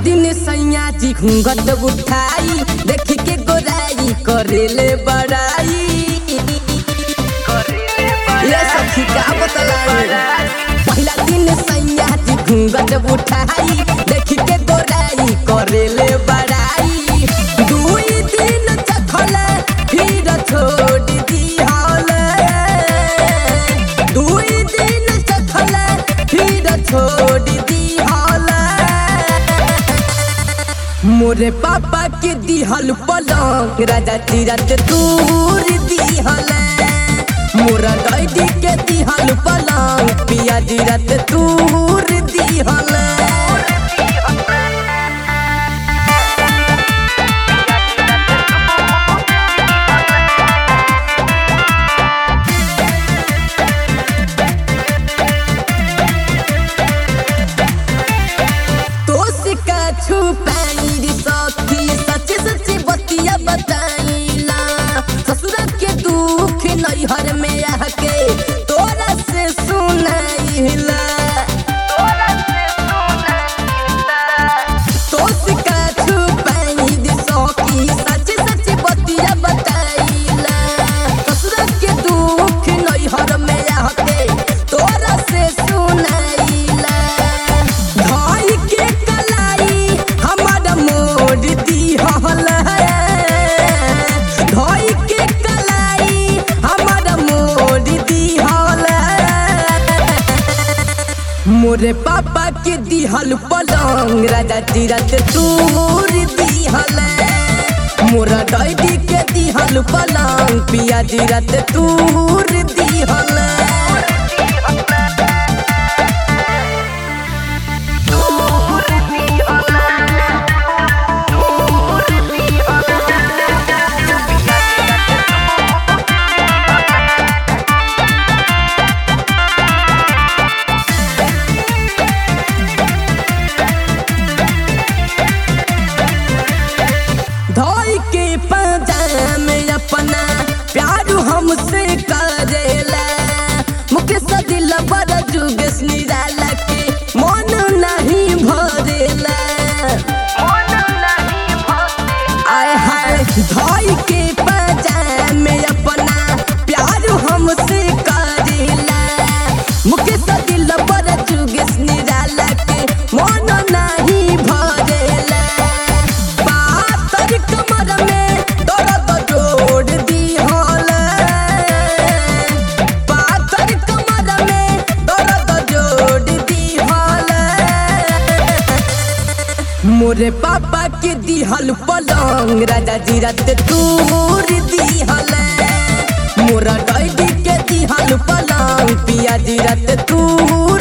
दिन सैया जी घूंघट उठाई देख के गोराई करेले बड़ाई ये सखी का बतलाई पहला दिन सैया जी घूंघट उठाई देख के गोराई करेले बड़ाई दुई दिन चखले फिर छोड़ दिहले दुई दिन चखले फिर छोड़ दिहले मोरे पापा के दिहल पलंग राजा तीरथ दूर दिहल मोरा डैडी के दिहल पलंग पिया तीरथ दूर दिहल दोष का छुपाई रे सखी सच्ची सच्ची बतिया बताइला ससुर के दुख नैहर में आके तोरा से सुनाइला दोष का छुपाई रे सखी सच्ची सच्ची बतिया बताइला ससुर के दुख नैहर में आके तोरा से सुनाइला भाई के कलाई हमार मोड़ दिहल भाई के कलाई हमार मोड़ दिहल मोरे पापा के दिहल पलंग राजा तीरथ दूर दिहल मोरा डैडी के दिहल पलंग पिया तीरथ दूर दिहल धोई के पजामे अपना प्यार हमसे करेला मुकेश दिल बड़ जुगेश निराला के मन नहीं भरेला आय हाय धोई के पजामे अपना प्यार हमसे करेला मुकेश दिल बड़ जुगेश निराला के मन नहीं भरेला पातर कमर में दर्द जोड़ दिहल पातर कमर में दर्द जोड़ दिहल मोरे पापा के दिहल पलंग राजा जी रात दूर दिहल मोरा डैडी के दिहल पलंग पिया जी रात दूर